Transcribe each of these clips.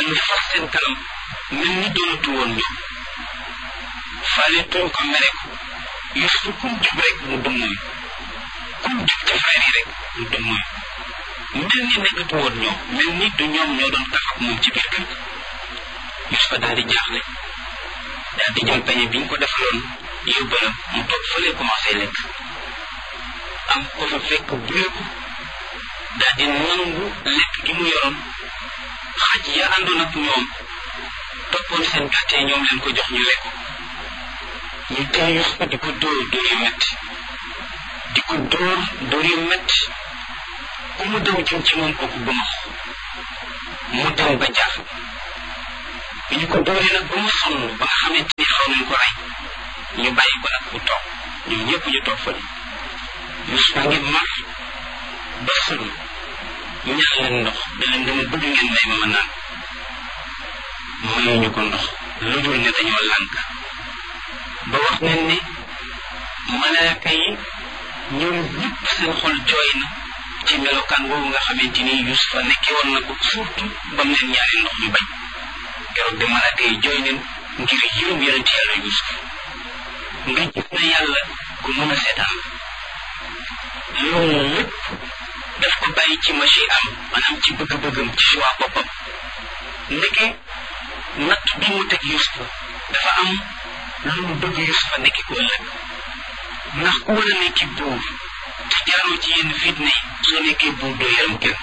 ñu fas seen kanam mel ni doonatu woon ñoom faale tuñ ko mere ko Yuusufa kum jub rek mu dummuy kum jub ci frère yi rek mu dummuy mel ni nekkatu woon ñoom mel ni du ñoom ñoo doon tax ak moom ci biir kër gi Yuusufa daal di jaaxle daal di jël pañe bi ñu ko defaloon yóbbalam mu toog fële commencé lekk am ko fa fekk bureeku daal di nangu lekk gi mu yoroon xaj ya àndoon ak ñoom toppoon seen gàttee ñoom leen ko jox ñu lekk ñu tee Yuusufa di ko dóor dóor yu metti di ko dóor dóor yu metti ku mu daw jëm ci moom kooku bëmax mu dem ba jaax bi ñu ko dóoree nag ba mu sonn ba nga xamante ni xaw nañ ko rey ñu bàyyi ko nag mu toog ñoom ñëpp ñu toog fële Yuusufa ngi mar ba sonn ñaax leen ndox da leen dama bëgg ngeen may ma ma naan mayuñu ko ndox lu dul ne dañoo lànk ba wax nañ ne malaaka yi ñoom ñëpp seen xol jooy na ci melokaan boobu nga xamante ni Yuusufa nekke woon na ko surtout ba mu leen ñaari ndox ñu bañ keroog de malaaka yi jooy neen ngir yërëm yonent yàlla Yuusuf nga gis na yàlla ku mën a seetaan loolu lépp daf ko bàyyi ci machi am maanaam ci bëgg-bëggam ci choix boppam ndeke natt bi mu teg Yuusufa dafa am lu mu bëgg Yuusufa nekki ko ëllëg ndax ku war a nekki buur te jaaroo ci yenn fitna yi soo nekkee buur doo yërëm kenn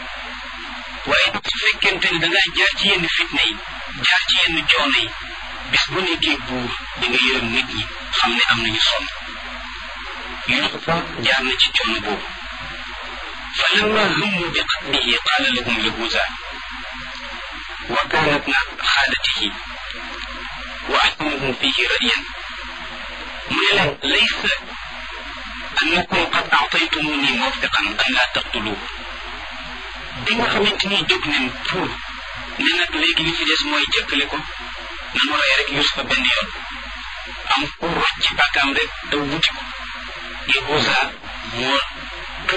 waaye nag su fekkente ne dangaa jaar ci yenn fitna yi jaar ci yenn coono yi bis bu nekkee buur di nga yërëm nit ñi xam ne am nañu sonn Yuusufa jaar na ci coono boobu fa lamma hummu bi qatlihi qaala lahum yahuuza wa kaana ibna xaalatihi wa ahsanuhum fihi ra'yan mu ne leen laysa annakum qad a'taytumuni mawfiqan an laa taqtuluhu bi nga xamante ni jóg nañ pour ne nag léegi li ci des mooy jëkkale ko nanu rey rek Yuusufa benn yoon am pour rocc ci bàkkaam rek daw wuti ko Yahuuza moo